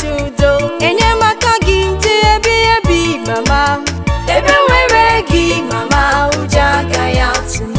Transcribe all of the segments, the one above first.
na-achọ udo enyemaka gị dị ebi ebi mama ebe nwere gị mama ụjọ agaghị atụ m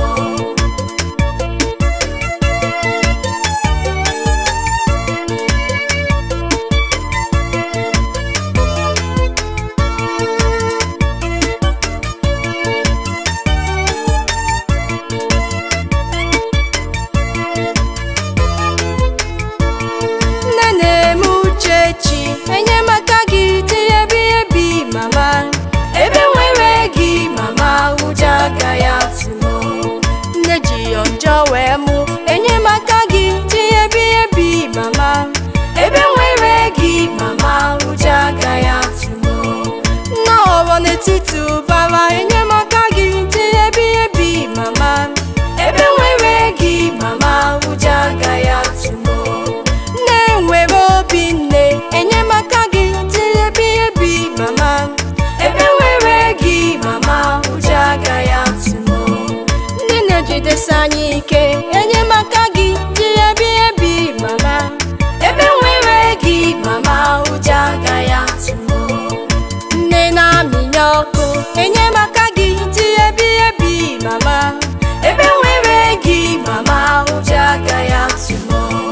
nne na-eme uche chi enyemaka gị dị ebi ebi mama ebe nwere gị mama ụjọ agaghị atụ m nne ji yọ njọ wee mụ enyemaka gị dị ebi ebi mama ebe nwere gị mama ụjọ agaghị atụ m nne ọghọ n'etiti ụbara enyemaka gị dị ebi ebi mama ebe nwere gị mama ụjọ agaghị atụ m nne nwere obi nne enyemaka gị dị ebi ebi mama ebe nwere gị mama ụjọ agaghị atụ m nne na-ejidesi anyị ike enyemaka gị dị ebi ebi mama ebe nwere gị mama ụjọ agaghị atụ m nne na-amịnye ọkụ enyemaka gị dị ebi ebi mama ebe nwere gị mama ụjọ agaghị atụ m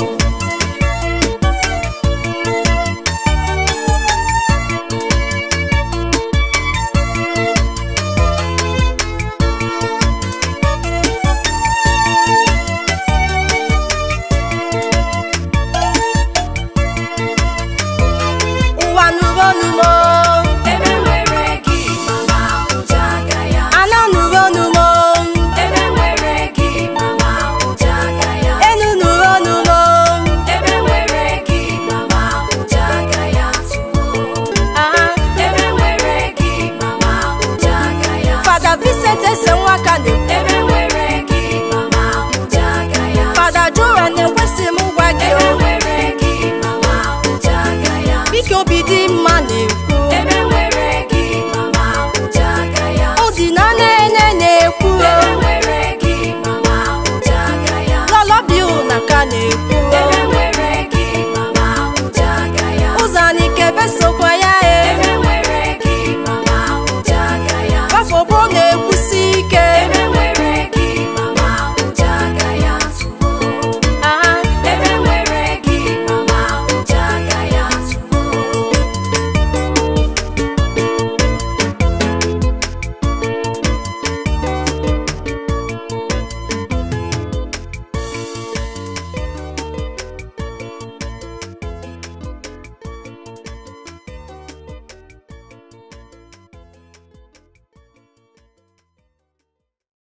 ụwa nụrụ ọnụmo Ebe nwere gị mama ụjọ agaghị atụ ala nụrụ ọnụmo Ebe nwere gị mama ụjọ agaghị atụ enu nụrụ ọnụmo Ebe nwere gị mama ụjọ agaghị atụ aha Ebe nwere gị mama ụjọ agaghị atụ fada Vincent ese nwaka na Ebe nwere gị mama ụjọ agaghị atụ fada Joel na-ekwesị m gwa gị Ebe o nwere gị mama ụjọ agaghị atụ biko obi dị mma na-ekwu Ebe nwere gị mama ụjọ agaghị atụ o dị na nene na-ekwu Ebe nwere gị mama ụjọ agaghị atụ lọlọbi na ka na-ekwu